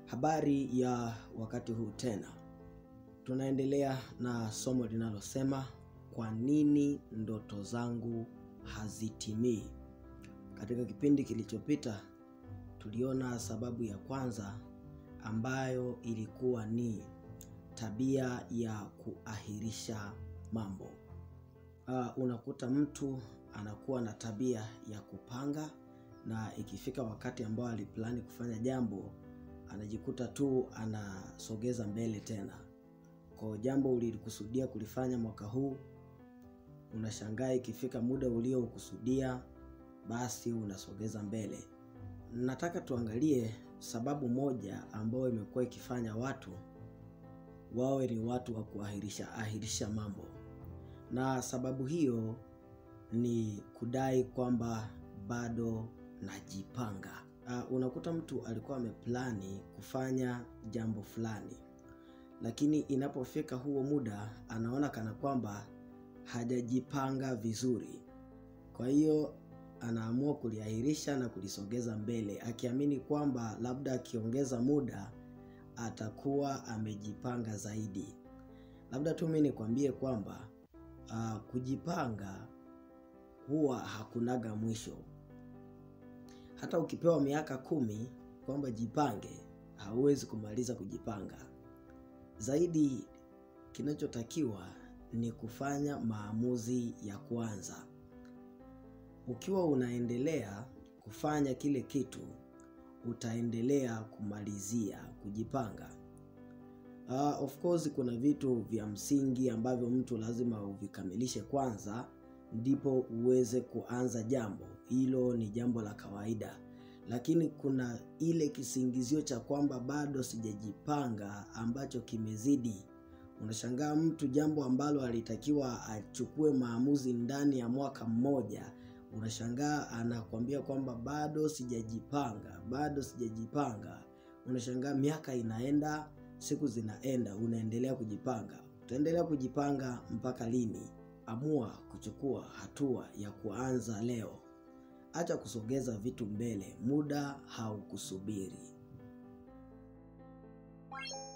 Habari ya wakati huu tena, tunaendelea na somo linalosema kwa nini ndoto zangu hazitimii. Katika kipindi kilichopita, tuliona sababu ya kwanza ambayo ilikuwa ni tabia ya kuahirisha mambo. Uh, unakuta mtu anakuwa na tabia ya kupanga na ikifika wakati ambao aliplani kufanya jambo anajikuta tu anasogeza mbele tena. Kwa jambo ulilikusudia kulifanya mwaka huu, unashangaa ikifika muda uliokusudia, basi unasogeza mbele. Nataka tuangalie sababu moja ambayo imekuwa ikifanya watu wawe ni watu wa kuahirisha ahirisha mambo, na sababu hiyo ni kudai kwamba bado najipanga. Uh, unakuta mtu alikuwa ameplani kufanya jambo fulani, lakini inapofika huo muda anaona kana kwamba hajajipanga vizuri. Kwa hiyo anaamua kuliahirisha na kulisogeza mbele, akiamini kwamba labda akiongeza muda atakuwa amejipanga zaidi. Labda tu mimi nikwambie kwamba uh, kujipanga huwa hakunaga mwisho. Hata ukipewa miaka kumi kwamba jipange, hauwezi kumaliza kujipanga. Zaidi kinachotakiwa ni kufanya maamuzi ya kwanza. Ukiwa unaendelea kufanya kile kitu, utaendelea kumalizia kujipanga. Uh, of course kuna vitu vya msingi ambavyo mtu lazima uvikamilishe kwanza ndipo uweze kuanza jambo hilo. Ni jambo la kawaida, lakini kuna ile kisingizio cha kwamba bado sijajipanga ambacho kimezidi. Unashangaa mtu jambo ambalo alitakiwa achukue maamuzi ndani ya mwaka mmoja, unashangaa anakwambia kwamba bado sijajipanga, bado sijajipanga. Unashangaa miaka inaenda, siku zinaenda, unaendelea kujipanga. Utaendelea kujipanga mpaka lini? Amua kuchukua hatua ya kuanza leo. Acha kusogeza vitu mbele, muda haukusubiri.